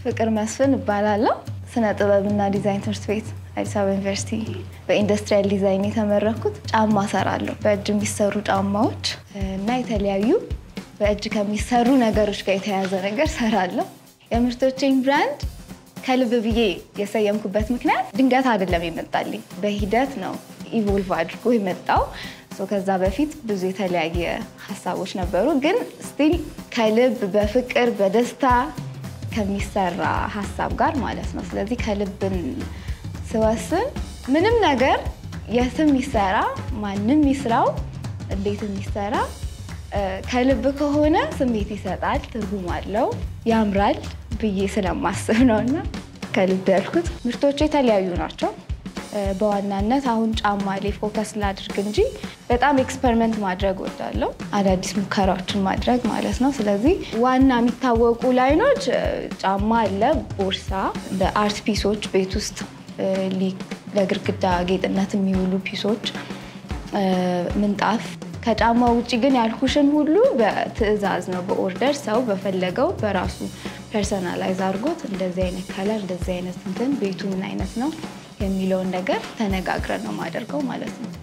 ፍቅር መስፍን እባላለሁ። ስነ ጥበብና ዲዛይን ትምህርት ቤት አዲስ አበባ ዩኒቨርሲቲ በኢንዱስትሪያል ዲዛይን የተመረኩት ጫማ ሰራለሁ። በእጅ የሚሰሩ ጫማዎች እና የተለያዩ በእጅ ከሚሰሩ ነገሮች ጋር የተያያዘ ነገር ሰራለሁ። የምርቶቼን ብራንድ ከልብ ብዬ የሰየምኩበት ምክንያት ድንገት አይደለም የመጣልኝ፣ በሂደት ነው ኢቮልቭ አድርጎ የመጣው። ከዛ በፊት ብዙ የተለያየ ሀሳቦች ነበሩ፣ ግን ስቲል ከልብ በፍቅር በደስታ ከሚሰራ ሀሳብ ጋር ማለት ነው። ስለዚህ ከልብን ስወስን ምንም ነገር የትም ይሰራ ማንም ይስራው እንዴት የሚሰራ ከልብ ከሆነ ስሜት ይሰጣል፣ ትርጉም አለው፣ ያምራል ብዬ ስለማስብ ነው እና ከልብ ያልኩት። ምርቶቹ የተለያዩ ናቸው። በዋናነት አሁን ጫማ ላይ ፎከስ ላድርግ እንጂ በጣም ኤክስፐሪመንት ማድረግ ወዳለው አዳዲስ ሙከራዎችን ማድረግ ማለት ነው። ስለዚህ ዋና የሚታወቁ ላይኖች ጫማ አለ፣ ቦርሳ፣ እንደ አርት ፒሶች ቤት ውስጥ ለግድግዳ ጌጥነት የሚውሉ ፒሶች፣ ምንጣፍ። ከጫማ ውጭ ግን ያልኩሽን ሁሉ በትዕዛዝ ነው፣ በኦርደር ሰው በፈለገው በራሱ ፐርሰናላይዝ አድርጎት እንደዚህ አይነት ከለር እንደዚህ አይነት እንትን ቤቱ ምን አይነት ነው የሚለውን ነገር ተነጋግረን ነው የማደርገው ማለት ነው።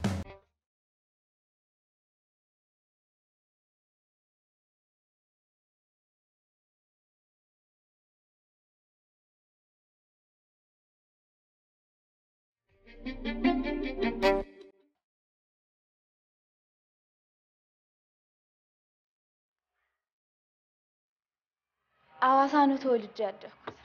አዋሳ ነው ተወልጄ ያደግኩት።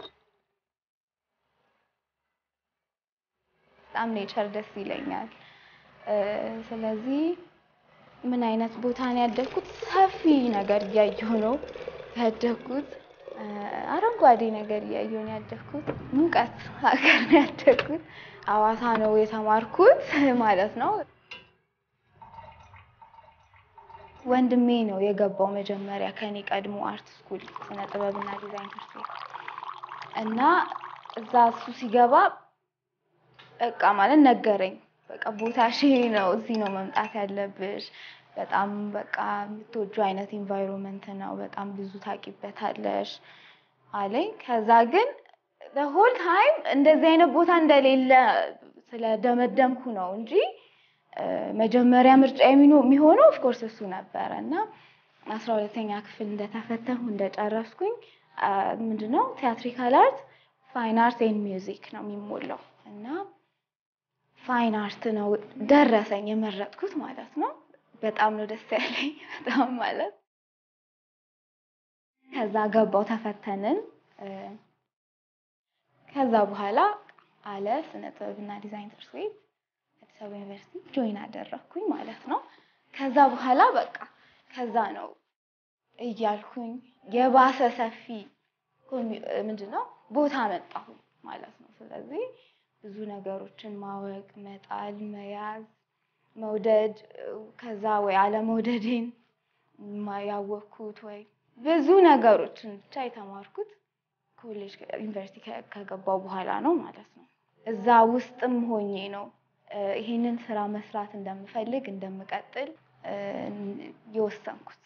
በጣም ኔቸር ደስ ይለኛል። ስለዚህ ምን አይነት ቦታ ነው ያደግኩት? ሰፊ ነገር እያየሁ ነው ያደግኩት። አረንጓዴ ነገር እያየሁ ነው ያደግኩት። ሙቀት ሀገር ነው ያደግኩት። አዋሳ ነው የተማርኩት ማለት ነው። ወንድሜ ነው የገባው መጀመሪያ ከኔ ቀድሞ አርት ስኩል ስነ ጥበብና ዲዛይን ትምህርት ቤት እና እዛ እሱ ሲገባ በቃ ማለት ነገረኝ። በቃ ቦታሽ ይሄ ነው፣ እዚህ ነው መምጣት ያለብሽ። በጣም በቃ የምትወጁ አይነት ኢንቫይሮንመንት ነው፣ በጣም ብዙ ታውቂበታለሽ አለኝ። ከዛ ግን ሆል ታይም እንደዚህ አይነት ቦታ እንደሌለ ስለደመደምኩ ነው እንጂ መጀመሪያ ምርጫ የሚሆነው ኦፍኮርስ እሱ ነበረ እና አስራ ሁለተኛ ክፍል እንደተፈተንኩ እንደጨረስኩኝ ምንድነው ቲያትሪካል አርት ፋይን አርት ኤንድ ሚውዚክ ነው የሚሞላው እና ፋይን አርት ነው ደረሰኝ የመረጥኩት ማለት ነው። በጣም ነው ደስ ያለኝ በጣም ማለት ከዛ ገባው ተፈተንን። ከዛ በኋላ አለ ስነ ጥበብና ዲዛይን ትምህርት ቤት አዲስ አበባ ዩኒቨርሲቲ ጆይን አደረግኩኝ ማለት ነው። ከዛ በኋላ በቃ ከዛ ነው እያልኩኝ የባሰ ሰፊ ምንድነው ቦታ መጣሁ ማለት ነው። ስለዚህ ብዙ ነገሮችን ማወቅ፣ መጣል፣ መያዝ፣ መውደድ ከዛ ወይ አለመውደዴን ያወቅኩት ወይ ብዙ ነገሮችን ብቻ የተማርኩት ኮሌጅ ዩኒቨርሲቲ ከገባው በኋላ ነው ማለት ነው። እዛ ውስጥም ሆኜ ነው ይሄንን ስራ መስራት እንደምፈልግ እንደምቀጥል የወሰንኩት።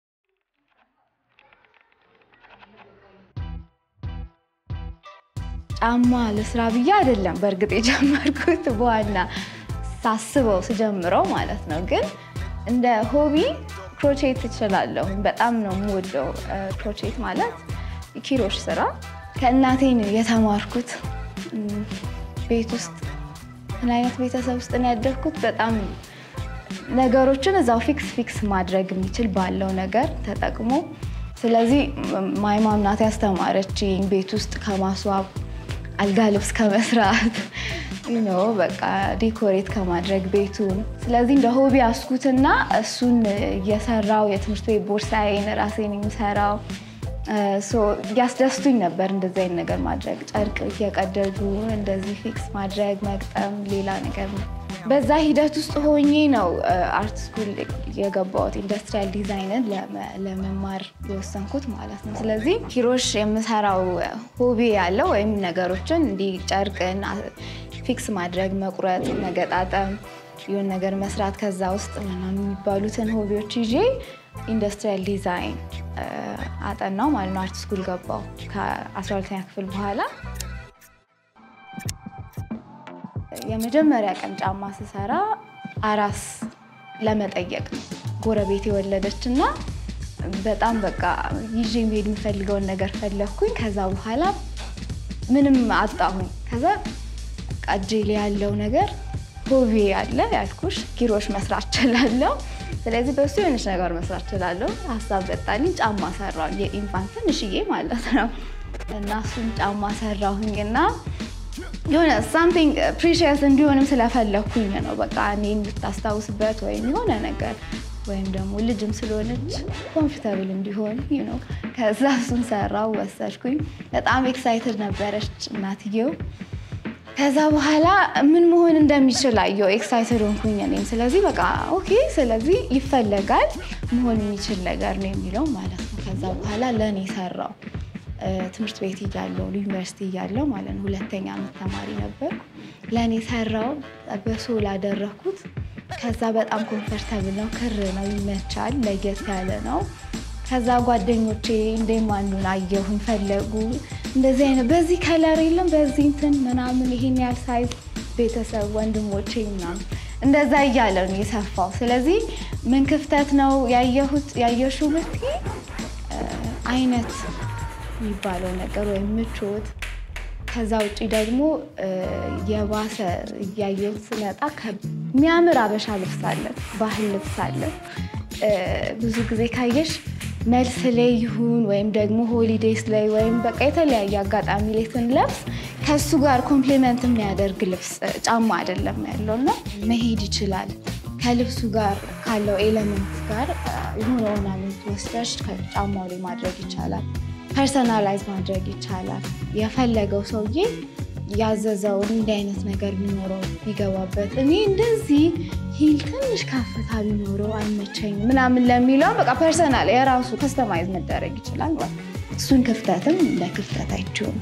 ጫማ ለስራ ብዬ አይደለም በእርግጥ የጀመርኩት በዋና ሳስበው ስጀምረው ማለት ነው። ግን እንደ ሆቢ ክሮቼት እችላለሁ። በጣም ነው የምወደው ክሮቼት ማለት ኪሮሽ ስራ ከእናቴ ነው የተማርኩት። ቤት ውስጥ ምን አይነት ቤተሰብ ውስጥ ነው ያደግኩት? በጣም ነገሮችን እዛው ፊክስ ፊክስ ማድረግ የሚችል ባለው ነገር ተጠቅሞ ስለዚህ ማይማም ናት ያስተማረችኝ ቤት ውስጥ ከማስዋብ አልጋ ልብስ ከመስራት ኖ በቃ ዴኮሬት ከማድረግ ቤቱን። ስለዚህ እንደ ሆቢ አስኩትና እሱን እየሰራው የትምህርት ቤት ቦርሳዬን ራሴን የሚሰራው ያስደስቱኝ ነበር። እንደዚህ አይነት ነገር ማድረግ ጨርቅ እየቀደዱ እንደዚህ ፊክስ ማድረግ መግጠም፣ ሌላ ነገር ነው። በዛ ሂደት ውስጥ ሆኜ ነው አርት ስኩል የገባሁት ኢንዱስትሪያል ዲዛይንን ለመማር የወሰንኩት ማለት ነው። ስለዚህ ኪሮሽ የምሰራው ሆቢ ያለው ወይም ነገሮችን እንዲህ ጨርቅን ፊክስ ማድረግ፣ መቁረጥ፣ መገጣጠም፣ የሆነ ነገር መስራት ከዛ ውስጥ ምናምን የሚባሉትን ሆቢዎች ይዤ ኢንዱስትሪያል ዲዛይን አጠናው ማለት ነው። አርት ስኩል ገባው ከ12ኛ ክፍል በኋላ የመጀመሪያ ቀን ጫማ ስሰራ አራስ ለመጠየቅ ነው። ጎረቤት የወለደች እና በጣም በቃ ይዤ መሄድ የምፈልገውን ነገር ፈለግኩኝ። ከዛ በኋላ ምንም አጣሁኝ። ከዛ በቃ እጄ ላይ ያለው ነገር ሆቤ ያለ ያልኩሽ ኪሮሽ መስራት ችላለሁ። ስለዚህ በሱ የሆነች ነገር መስራት ችላለሁ። ሀሳብ መጣልኝ። ጫማ ሰራሁኝ፣ የኢንፋንት ትንሽዬ ማለት ነው። እና እሱን ጫማ ሰራሁኝ እና የሆነ ሳምቲንግ ፕሪሺየስ እንዲሆንም ስለፈለግኩኝ ነው። በቃ እኔ እንድታስታውስበት ወይም የሆነ ነገር ወይም ደግሞ ልጅም ስለሆነች ኮምፎርታብል እንዲሆን ነው። ከዛ እሱን ሰራው ወሰድኩኝ። በጣም ኤክሳይትድ ነበረች እናትየው። ከዛ በኋላ ምን መሆን እንደሚችል አየሁ። ኤክሳይትድ ሆንኩኝ እኔም። ስለዚህ በቃ ኦኬ፣ ስለዚህ ይፈለጋል መሆን የሚችል ነገር ነው የሚለው ማለት ነው። ከዛ በኋላ ለእኔ ሰራው። ትምህርት ቤት እያለሁ ዩኒቨርሲቲ እያለሁ ማለት ነው። ሁለተኛ ዓመት ተማሪ ነበር። ለእኔ ሰራው፣ በሶል አደረኩት። ከዛ በጣም ኮንፈርተብል ነው፣ ክር ነው፣ ይመቻል፣ ለየት ያለ ነው። ከዛ ጓደኞቼ እንደም አንዱን አየሁኝ፣ ፈለጉ እንደዚህ አይነት በዚህ ከለር የለም በዚህ እንትን ምናምን ይሄን ያህል ሳይዝ ቤተሰብ ወንድሞቼ ምናምን እንደዛ እያለ ነው የሰፋው። ስለዚህ ምን ክፍተት ነው ያየሁት ያየሽው ብትይ አይነት የሚባለው ነገር ወይም ምቾት። ከዛ ውጭ ደግሞ የባሰ እያየሁት ስመጣ የሚያምር አበሻ ልብስ አለ፣ ባህል ልብስ አለ። ብዙ ጊዜ ካየሽ መልስ ላይ ይሁን ወይም ደግሞ ሆሊዴይስ ላይ ወይም በቃ የተለያየ አጋጣሚ ላይ ስንለብስ ከሱ ጋር ኮምፕሊመንት የሚያደርግ ልብስ ጫማ አይደለም ያለው እና መሄድ ይችላል ከልብሱ ጋር ካለው ኤሌመንት ጋር የሆነ ኦርናመንት ወስደሽ ከጫማው ላይ ማድረግ ይቻላል። ፐርሰናላይዝ ማድረግ ይቻላል። የፈለገው ሰውዬ ያዘዘውን እንዲህ አይነት ነገር ቢኖረው ቢገባበት፣ እኔ እንደዚህ ሂል ትንሽ ከፍታ ቢኖረው አይመቸኝም ምናምን ለሚለው በቃ ፐርሰናል የራሱ ከስተማይዝ መደረግ ይችላል። እሱን ክፍተትም እንደ ክፍተት አይችውም።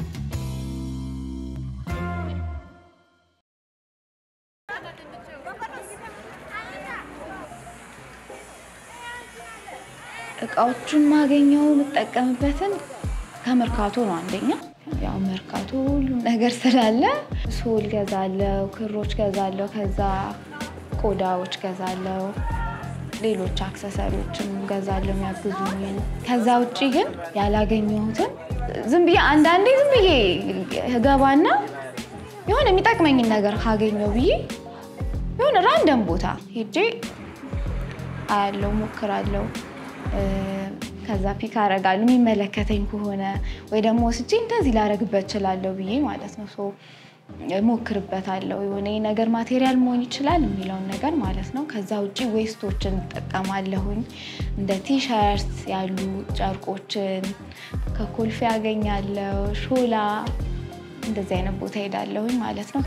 እቃዎቹን ማገኘው የምጠቀምበትን ከመርካቶ ነው። አንደኛ ያው መርካቶ ሁሉም ነገር ስላለ ሶል ገዛለው፣ ክሮች ገዛለው፣ ከዛ ቆዳዎች ገዛለው፣ ሌሎች አክሰሰሪዎችም ገዛለው የሚያግዙኝን። ከዛ ውጭ ግን ያላገኘሁትን ዝም ብዬ አንዳንዴ ዝም ብዬ ገባና የሆነ የሚጠቅመኝን ነገር ካገኘው ብዬ የሆነ ራንደም ቦታ ሄጄ አያለው፣ ሞክራለው ከዛ ፒክ አረጋለሁ የሚመለከተኝ ከሆነ ወይ ደግሞ ወስጄ እንደዚህ ላረግበት እችላለሁ ብዬ ማለት ነው። ሶ ሞክርበታለሁ። የሆነ ነገር ማቴሪያል መሆን ይችላል የሚለውን ነገር ማለት ነው። ከዛ ውጭ ዌስቶችን እጠቀማለሁኝ እንደ ቲሸርት ያሉ ጨርቆችን ከኮልፌ ያገኛለሁ። ሾላ እንደዚህ አይነት ቦታ ሄዳለሁኝ ማለት ነው።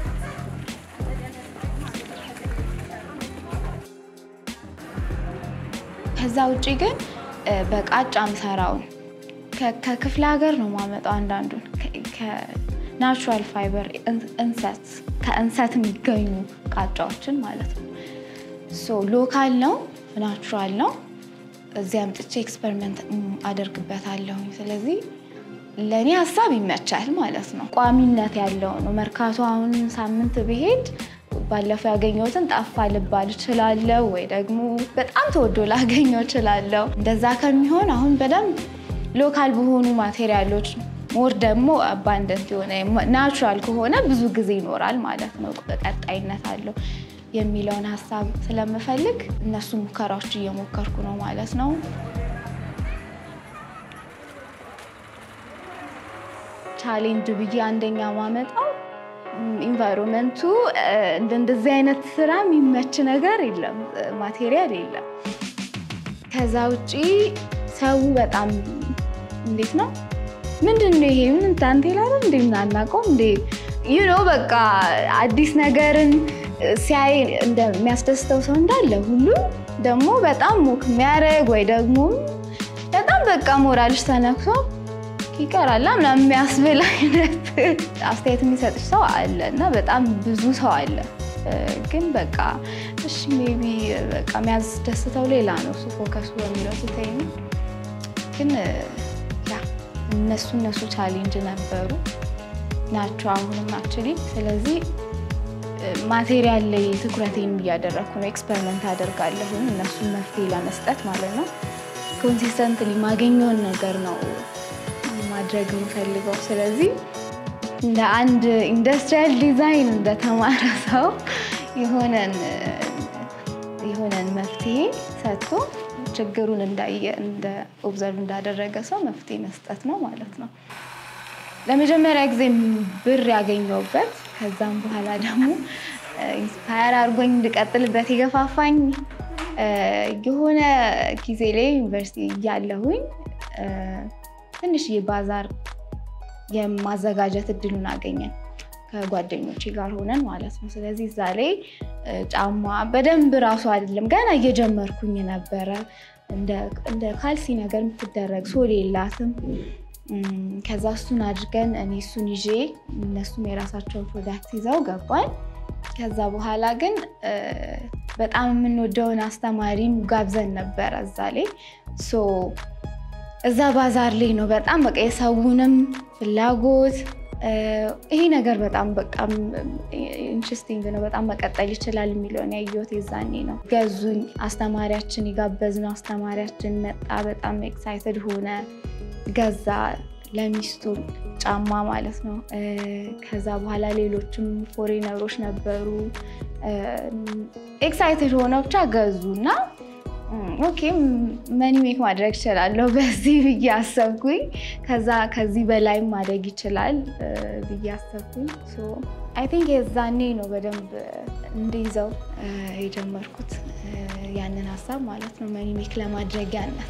ከዛ ውጭ ግን በቃጫ ምሰራውን ከክፍለ ሀገር ነው ማመጣው። አንዳንዱን ከናቹራል ፋይበር እንሰት ከእንሰት የሚገኙ ቃጫዎችን ማለት ነው። ሶ ሎካል ነው፣ ናቹራል ነው። እዚህ አምጥቼ ኤክስፐሪመንት አደርግበታለሁኝ። ስለዚህ ለእኔ ሀሳብ ይመቻል ማለት ነው። ቋሚነት ያለው ነው። መርካቶ አሁን ሳምንት ብሄድ ባለፈው ያገኘሁትን ጠፋ ልባል እችላለሁ፣ ወይ ደግሞ በጣም ተወዶ ላገኘው እችላለሁ። እንደዛ ከሚሆን አሁን በደንብ ሎካል በሆኑ ማቴሪያሎች ሞር ደግሞ አባንደንት የሆነ ናቹራል ከሆነ ብዙ ጊዜ ይኖራል ማለት ነው፣ ቀጣይነት አለው የሚለውን ሀሳብ ስለምፈልግ እነሱ ሙከራዎች እየሞከርኩ ነው ማለት ነው። ቻሌንጅ ብዬ አንደኛ ማመጣው ኢንቫይሮንመንቱ እንደዚህ አይነት ስራ የሚመች ነገር የለም፣ ማቴሪያል የለም። ከዛ ውጪ ሰው በጣም እንዴት ነው ምንድን ነው ይሄ ምን ታንቴል አይደል እንዴ ምናናቀው እንዴ ዩ ኖ በቃ አዲስ ነገርን ሲያይ እንደሚያስደስተው ሰው እንዳለ ሁሉ ደግሞ በጣም ሞክ የሚያደርግ ወይ ደግሞ በጣም በቃ ሞራልሽ ተነክቶ ይቀራላ ምናምን የሚያስብል አይነት አስተያየት የሚሰጥሽ ሰው አለ እና በጣም ብዙ ሰው አለ ግን በቃ እሺ ሜቢ በቃ የሚያስደስተው ሌላ ነው እሱ ፎከሱ በሚለው ትተኝ ነው። ግን ያ እነሱ እነሱ ቻሌንጅ ነበሩ ናቸው አሁንም አክቹዋሊ። ስለዚህ ማቴሪያል ላይ ትኩረቴን እያደረግኩ ነው። ኤክስፐሪመንት አደርጋለሁ እነሱን መፍትሄ ለመስጠት ማለት ነው። ኮንሲስተንትሊ ማገኘውን ነገር ነው ማድረግ የምፈልገው። ስለዚህ እንደ አንድ ኢንዱስትሪያል ዲዛይን እንደተማረ ሰው የሆነን የሆነን መፍትሄ ሰጥቶ ችግሩን እንዳየ እንደ ኦብዘርቭ እንዳደረገ ሰው መፍትሄ መስጠት ነው ማለት ነው። ለመጀመሪያ ጊዜ ብር ያገኘሁበት ከዛም በኋላ ደግሞ ኢንስፓየር አድርጎኝ እንድቀጥልበት የገፋፋኝ የሆነ ጊዜ ላይ ዩኒቨርሲቲ እያለሁኝ ትንሽዬ ባዛር የማዘጋጀት እድሉን አገኘን ከጓደኞቼ ጋር ሆነን ማለት ነው። ስለዚህ እዛ ላይ ጫማ በደንብ ራሱ አይደለም ገና እየጀመርኩኝ ነበረ። እንደ ካልሲ ነገር የምትደረግ ሶል የላትም። ከዛ እሱን አድርገን እኔ እሱን ይዤ እነሱም የራሳቸውን ፕሮዳክት ይዘው ገባን። ከዛ በኋላ ግን በጣም የምንወደውን አስተማሪም ጋብዘን ነበረ እዛ ላይ እዛ ባዛር ላይ ነው በጣም በቃ የሰውንም ፍላጎት ይሄ ነገር በጣም በቃ ኢንትረስቲንግ ነው፣ በጣም መቀጠል ይችላል የሚለውን ያየሁት የዛኔ ነው። ገዙኝ። አስተማሪያችን የጋበዝነው አስተማሪያችን መጣ። በጣም ኤክሳይትድ ሆነ፣ ገዛ ለሚስቱ ጫማ ማለት ነው። ከዛ በኋላ ሌሎችም ፎሬነሮች ነበሩ ኤክሳይትድ ሆነው ብቻ ገዙ እና ኦኬ መኒ ሜክ ማድረግ ይችላለሁ በዚህ ብዬ አሰብኩኝ። ከዛ ከዚህ በላይም ማደግ ይችላል ብዬ አሰብኩኝ። አይ ቲንክ የዛኔ ነው በደንብ እንዲይዘው የጀመርኩት ያንን ሀሳብ ማለት ነው መኒ ሜክ ለማድረጊያነት።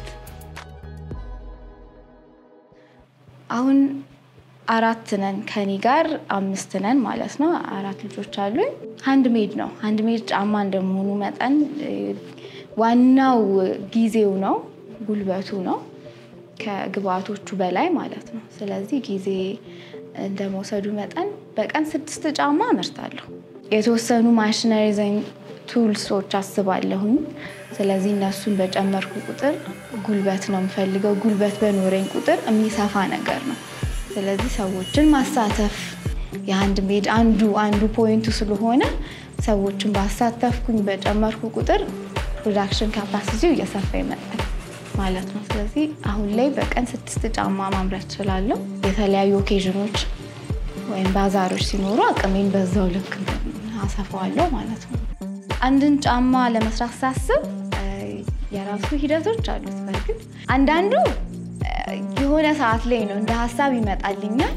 አሁን አራት ነን ከኔ ጋር አምስት ነን ማለት ነው። አራት ልጆች አሉኝ። ሃንድ ሜድ ነው። ሃንድ ሜድ ጫማ እንደመሆኑ መጠን ዋናው ጊዜው ነው፣ ጉልበቱ ነው ከግብአቶቹ በላይ ማለት ነው። ስለዚህ ጊዜ እንደመውሰዱ መጠን በቀን ስድስት ጫማ አመርታለሁ። የተወሰኑ ማሽነሪ ቱልሶች አስባለሁኝ። ስለዚህ እነሱን በጨመርኩ ቁጥር ጉልበት ነው የምፈልገው። ጉልበት በኖረኝ ቁጥር የሚሰፋ ነገር ነው። ስለዚህ ሰዎችን ማሳተፍ የሃንድ ሜድ አንዱ አንዱ ፖይንቱ ስለሆነ ሰዎችን ባሳተፍኩኝ በጨመርኩ ቁጥር ፕሮዳክሽን ካፓሲቲው እየሰፋ ይመጣል ማለት ነው። ስለዚህ አሁን ላይ በቀን ስድስት ጫማ ማምረት እችላለሁ። የተለያዩ ኦኬዥኖች ወይም ባዛሮች ሲኖሩ አቅሜን በዛው ልክ አሰፋዋለሁ ማለት ነው። አንድን ጫማ ለመስራት ሳስብ የራሱ ሂደቶች አሉት። በእርግጥ አንዳንዱ የሆነ ሰዓት ላይ ነው እንደ ሀሳብ ይመጣልኛል።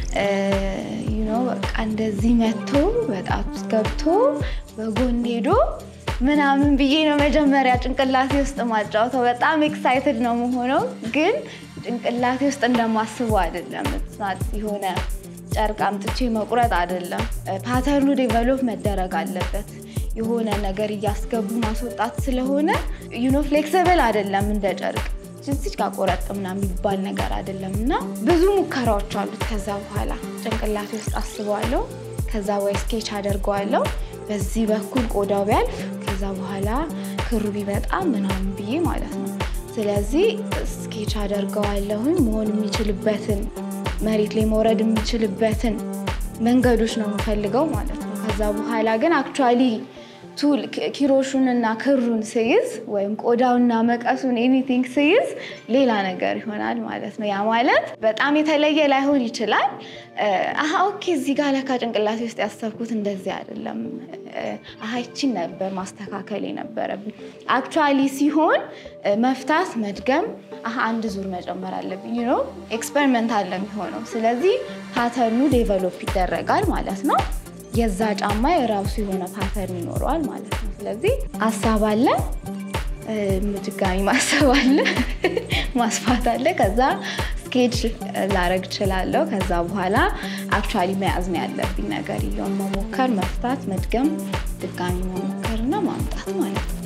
በቃ እንደዚህ መቶ በጣት ውስጥ ገብቶ በጎን ሄዶ ምናምን ብዬ ነው መጀመሪያ ጭንቅላቴ ውስጥ ማጫወተው። በጣም ኤክሳይትድ ነው መሆነው፣ ግን ጭንቅላቴ ውስጥ እንደማስበው አይደለም። ስናት የሆነ ጨርቅ አምጥቼ መቁረጥ አይደለም። ፓተርኑ ዴቨሎፕ መደረግ አለበት። የሆነ ነገር እያስገቡ ማስወጣት ስለሆነ ዩኖ ፍሌክሲብል አይደለም እንደ ጨርቅ እዚች ጋር ቆረጥ ምናምን የሚባል ነገር አይደለም። እና ብዙ ሙከራዎች አሉት። ከዛ በኋላ ጭንቅላቴ ውስጥ አስበዋለሁ። ከዛ ወይ ስኬች አደርገዋለሁ በዚህ በኩል ቆዳው ቢያልፍ ከዛ በኋላ ክሩ ቢመጣ ምናምን ብዬ ማለት ነው። ስለዚህ ስኬች አደርገዋለሁኝ መሆን የሚችልበትን መሬት ላይ መውረድ የሚችልበትን መንገዶች ነው የምፈልገው ማለት ነው። ከዛ በኋላ ግን አክቹዋሊ ቱል ኪሮሹን እና ክሩን ስይዝ ወይም ቆዳውና መቀሱን ኤኒቲንግ ስይዝ ሌላ ነገር ይሆናል ማለት ነው። ያ ማለት በጣም የተለየ ላይሆን ይችላል። አሀ ኦኬ፣ እዚህ ጋር ለካ ጭንቅላቴ ውስጥ ያሰብኩት እንደዚህ አይደለም፣ አሀ ይቺን ነበር ማስተካከል የነበረብኝ። አክቹዋሊ ሲሆን መፍታት፣ መድገም፣ አሀ አንድ ዙር መጨመር አለብኝ ነው ኤክስፐሪመንት አለ የሚሆነው። ስለዚህ ፓተርኑ ዴቨሎፕ ይደረጋል ማለት ነው። የዛ ጫማ የራሱ የሆነ ፓተርን ይኖረዋል ማለት ነው። ስለዚህ ሀሳብ አለ፣ ድጋሚ ማሰብ አለ፣ ማስፋት አለ። ከዛ ስኬች ላረግ እችላለሁ። ከዛ በኋላ አክቹዋሊ መያዝ ነው ያለብኝ ነገር እየሆን መሞከር፣ መፍታት፣ መድገም፣ ድጋሚ መሞከር እና ማምጣት ማለት ነው።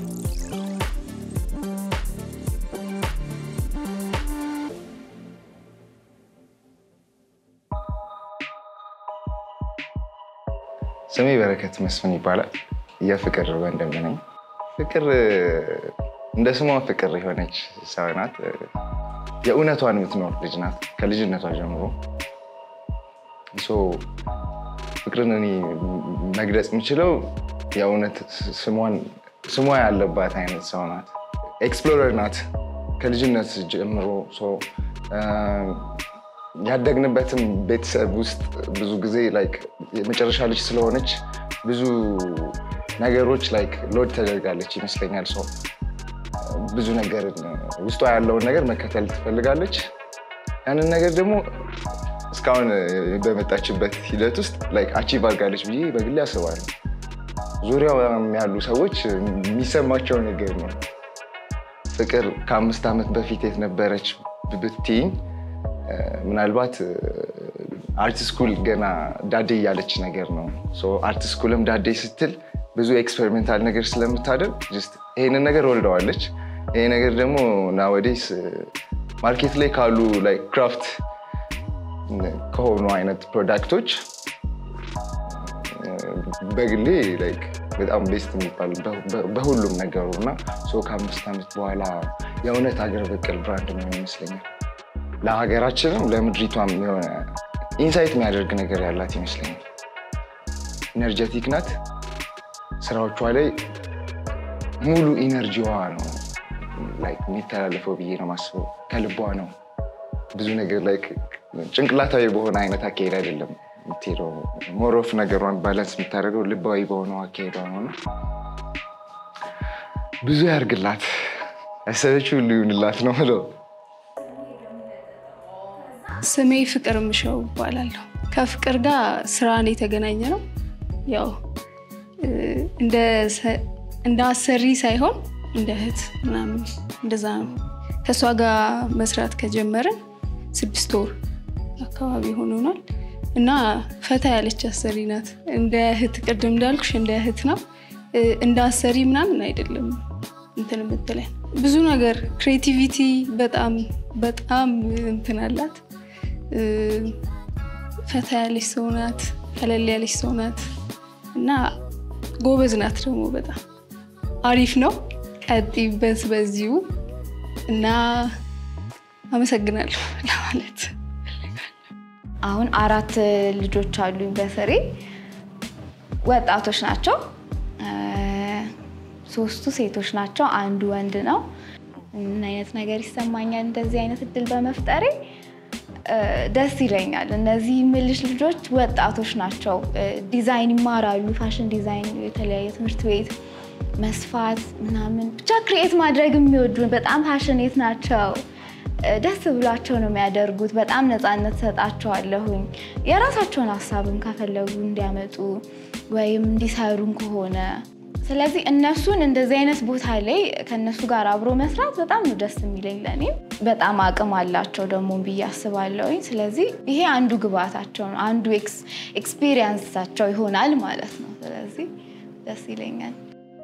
ስሜ በረከት መስፍን ይባላል። የፍቅር ወንድም ነኝ። ፍቅር እንደ ስሟ ፍቅር የሆነች ሰው ናት። የእውነቷን የምትኖር ልጅ ናት ከልጅነቷ ጀምሮ። ሶ ፍቅርን እኔ መግለጽ የምችለው የእውነት ስሟ ያለባት አይነት ሰው ናት። ኤክስፕሎረር ናት ከልጅነት ጀምሮ ያደግንበትም ቤተሰብ ውስጥ ብዙ ጊዜ ላይክ የመጨረሻ ልጅ ስለሆነች ብዙ ነገሮች ላይክ ሎድ ተደርጋለች ይመስለኛል። ሰው ብዙ ነገር ውስጧ ያለውን ነገር መከተል ትፈልጋለች። ያንን ነገር ደግሞ እስካሁን በመጣችበት ሂደት ውስጥ ላይክ አቺቭ አድርጋለች ብዬ በግሌ አስባለሁ። ዙሪያው ያሉ ሰዎች የሚሰማቸው ነገር ነው። ፍቅር ከአምስት ዓመት በፊት የት ነበረች ብትይኝ ምናልባት አርት ስኩል ገና ዳዴ እያለች ነገር ነው። አርት ስኩልም ዳዴ ስትል ብዙ ኤክስፐሪሜንታል ነገር ስለምታደርግ ይሄንን ነገር ወልደዋለች። ይሄ ነገር ደግሞ ናወዴስ ማርኬት ላይ ካሉ ክራፍት ከሆኑ አይነት ፕሮዳክቶች በግሌ በጣም ቤስት የሚባል በሁሉም ነገሩ እና ከአምስት ዓመት በኋላ የእውነት ሀገር በቀል ብራንድ የሚሆን ይመስለኛል። ለሀገራችንም ለምድሪቷም የሆነ ኢንሳይት የሚያደርግ ነገር ያላት ይመስለኛል። ኢነርጀቲክ ናት። ስራዎቿ ላይ ሙሉ ኢነርጂዋ ነው የሚተላለፈው ብዬ ነው ማስበው። ከልቧ ነው ብዙ ነገር ላይ ጭንቅላታዊ በሆነ አይነት አካሄድ አይደለም የምትሄደው። ሞሮፍ ነገሯን ባላንስ የምታደርገው ልባዊ በሆነው አካሄዷ ነው። ብዙ ያርግላት፣ ያሰበችው ሁሉ ይሁንላት ነው ምለው። ስሜ ፍቅር ምሸው ይባላለሁ። ከፍቅር ጋር ስራን የተገናኘ ነው። ያው እንደ አሰሪ ሳይሆን እንደ እህት ምናምን እንደዛ ነው። ከእሷ ጋር መስራት ከጀመርን ስድስት ወር አካባቢ ሆኖናል እና ፈታ ያለች አሰሪ ናት። እንደ እህት ቅድም እንዳልኩሽ እንደ እህት ነው። እንደ አሰሪ ምናምን አይደለም እንትን የምትለን ብዙ ነገር ክሬቲቪቲ በጣም በጣም እንትን አላት። ፈታ ያለች ሰው ናት። ቀለል ያለች ሰው ናት እና ጎበዝ ናት ደግሞ በጣም አሪፍ ነው። ቀጥይበት በዚሁ እና አመሰግናለሁ ለማለት አሁን አራት ልጆች አሉኝ በስሬ ወጣቶች ናቸው። ሶስቱ ሴቶች ናቸው፣ አንዱ ወንድ ነው። ምን አይነት ነገር ይሰማኛል እንደዚህ አይነት እድል በመፍጠሬ ደስ ይለኛል። እነዚህ ምልሽ ልጆች ወጣቶች ናቸው፣ ዲዛይን ይማራሉ፣ ፋሽን ዲዛይን፣ የተለያየ ትምህርት ቤት መስፋት ምናምን ብቻ ክሪኤት ማድረግ የሚወዱ በጣም ፓሽኔት ናቸው። ደስ ብሏቸው ነው የሚያደርጉት። በጣም ነፃነት ሰጣቸዋለሁኝ። የራሳቸውን ሀሳብም ከፈለጉ እንዲያመጡ ወይም እንዲሰሩም ከሆነ ስለዚህ እነሱን እንደዚህ አይነት ቦታ ላይ ከእነሱ ጋር አብሮ መስራት በጣም ነው ደስ የሚለኝ። ለእኔም በጣም አቅም አላቸው ደግሞ ብዬ አስባለሁኝ። ስለዚህ ይሄ አንዱ ግብአታቸው ነው፣ አንዱ ኤክስፒሪየንሳቸው ይሆናል ማለት ነው። ስለዚህ ደስ ይለኛል።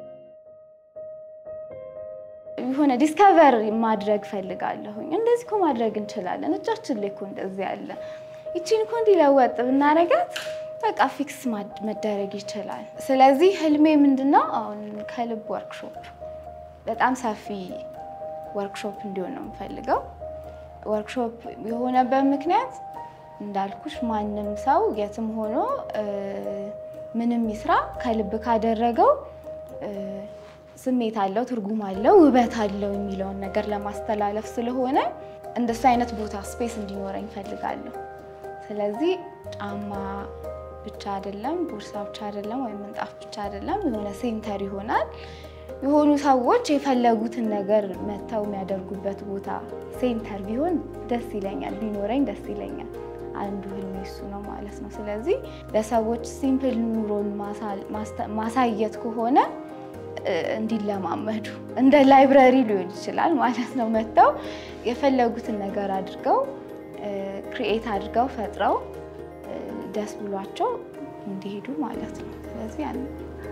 የሆነ ዲስከቨር ማድረግ ፈልጋለሁኝ። እንደዚህ እኮ ማድረግ እንችላለን፣ እጃችን ላይ እኮ እንደዚህ ያለ ይቺን እኮ እንዲለወጥ ብናረጋት በቃ ፊክስ መደረግ ይችላል። ስለዚህ ህልሜ ምንድነው? አሁን ከልብ ወርክሾፕ በጣም ሰፊ ወርክሾፕ እንዲሆን ነው የምፈልገው። ወርክሾፕ የሆነበት ምክንያት እንዳልኩሽ ማንም ሰው የትም ሆኖ ምንም ይስራ ከልብ ካደረገው ስሜት አለው፣ ትርጉም አለው፣ ውበት አለው የሚለውን ነገር ለማስተላለፍ ስለሆነ እንደሱ አይነት ቦታ ስፔስ እንዲኖረኝ እፈልጋለሁ። ስለዚህ ጫማ ብቻ አይደለም፣ ቦርሳ ብቻ አይደለም፣ ወይም ምንጣፍ ብቻ አይደለም፣ የሆነ ሴንተር ይሆናል። የሆኑ ሰዎች የፈለጉትን ነገር መጥተው የሚያደርጉበት ቦታ ሴንተር ቢሆን ደስ ይለኛል፣ ቢኖረኝ ደስ ይለኛል። አንዱ ህልሜ እሱ ነው ማለት ነው። ስለዚህ ለሰዎች ሲምፕል ኑሮን ማሳየት ከሆነ እንዲለማመዱ እንደ ላይብረሪ ሊሆን ይችላል ማለት ነው። መጥተው የፈለጉትን ነገር አድርገው ክሪኤት አድርገው ፈጥረው ደስ ብሏቸው እንዲሄዱ ማለት ነው። ስለዚህ ያ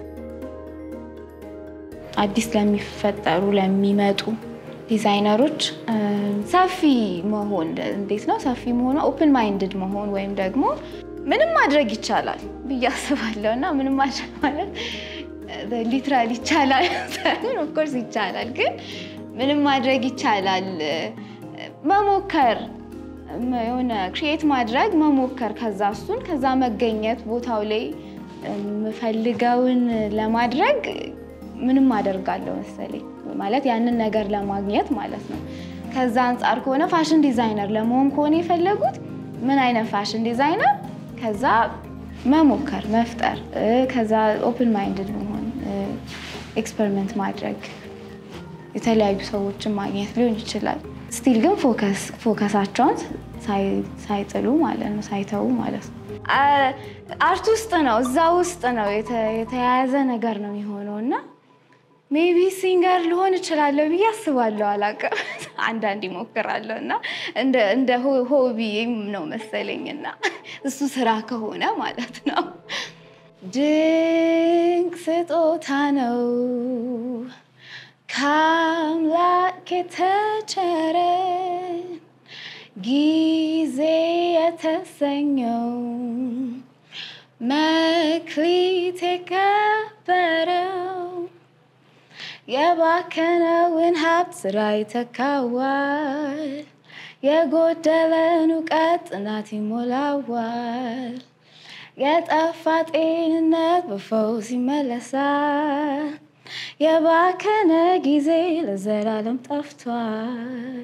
አዲስ ለሚፈጠሩ ለሚመጡ ዲዛይነሮች ሰፊ መሆን እንዴት ነው? ሰፊ መሆን ኦፕን ማይንድድ መሆን ወይም ደግሞ ምንም ማድረግ ይቻላል ብዬ አስባለሁ እና ምንም ማድረግ ማለት ሊትራል ይቻላል ሳይሆን ኦፍኮርስ ይቻላል፣ ግን ምንም ማድረግ ይቻላል። መሞከር የሆነ ክሪኤት ማድረግ መሞከር፣ ከዛ እሱን ከዛ መገኘት ቦታው ላይ የምፈልገውን ለማድረግ ምንም አደርጋለሁ መሰለኝ ማለት ያንን ነገር ለማግኘት ማለት ነው። ከዛ አንጻር ከሆነ ፋሽን ዲዛይነር ለመሆን ከሆነ የፈለጉት ምን አይነት ፋሽን ዲዛይነር፣ ከዛ መሞከር መፍጠር፣ ከዛ ኦፕን ማይንድድ መሆን፣ ኤክስፐሪመንት ማድረግ፣ የተለያዩ ሰዎችን ማግኘት ሊሆን ይችላል። ስቲል ግን ፎከሳቸውን ሳይጥሉ ማለት ነው ሳይተዉ ማለት ነው። አርት ውስጥ ነው እዛ ውስጥ ነው የተያያዘ ነገር ነው የሚሆነው እና ሜቢ ሲንገር ልሆን እችላለሁ ብዬ አስባለሁ። አላውቅም፣ አንዳንድ ይሞክራለሁ እና እንደ ሆቢም ነው መሰለኝ እና እሱ ስራ ከሆነ ማለት ነው። ድንቅ ስጦታ ነው ከአምላክ የተቸረን ጊዜ የተሰኘው መክሊት የከበረው የባከነውን ሀብት ስራ ይተካዋል። የጎደለን እውቀት ጥናት ይሞላዋል። የጠፋ ጤንነት በፈውስ ይመለሳል። የባከነ ጊዜ ለዘላለም ጠፍቷል።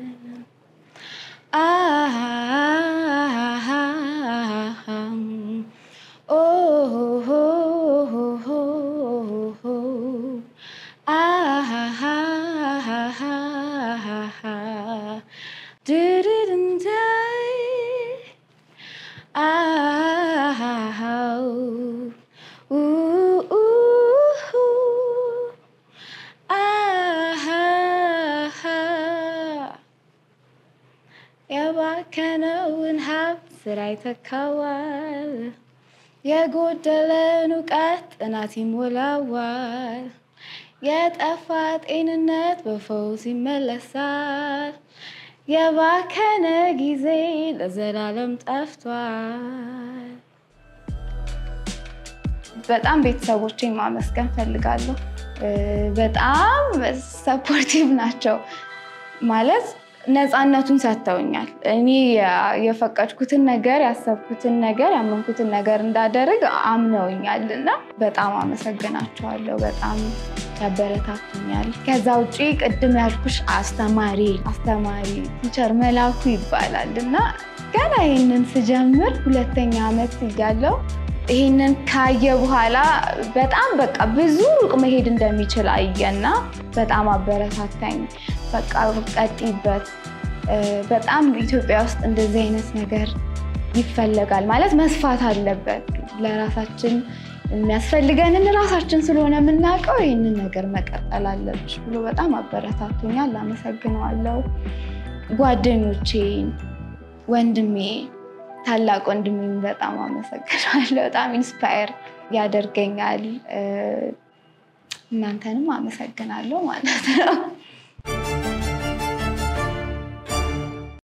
የባከነውን ሀብት ስራ ይተካዋል። የጎደለን እውቀት ጥናት ይሞላዋል። የጠፋ ጤንነት በፈውስ ይመለሳል። የባከነ ጊዜ ለዘላለም ጠፍቷል። በጣም ቤተሰቦቼን ማመስገን ፈልጋለሁ። በጣም ሰፖርቲቭ ናቸው ማለት ነፃነቱን ሰጥተውኛል። እኔ የፈቀድኩትን ነገር ያሰብኩትን ነገር ያመንኩትን ነገር እንዳደርግ አምነውኛል እና በጣም አመሰግናቸዋለሁ። በጣም ያበረታቱኛል። ከዛ ውጭ ቅድም ያልኩሽ አስተማሪ አስተማሪ ቲቸር መላኩ ይባላል እና ገና ይህንን ስጀምር ሁለተኛ ዓመት እያለሁ ይህንን ካየ በኋላ በጣም በቃ ብዙ ሩቅ መሄድ እንደሚችል አየና በጣም አበረታታኝ። በቃ ቀጥይበት፣ በጣም ኢትዮጵያ ውስጥ እንደዚህ አይነት ነገር ይፈለጋል ማለት መስፋት አለበት። ለራሳችን የሚያስፈልገንን ራሳችን ስለሆነ የምናውቀው ይህንን ነገር መቀጠል አለብሽ ብሎ በጣም አበረታቶኛል። አመሰግነዋለሁ። ጓደኞቼን፣ ወንድሜ ታላቅ ወንድሜን በጣም አመሰግናለሁ። በጣም ኢንስፓየር ያደርገኛል። እናንተንም አመሰግናለሁ ማለት ነው።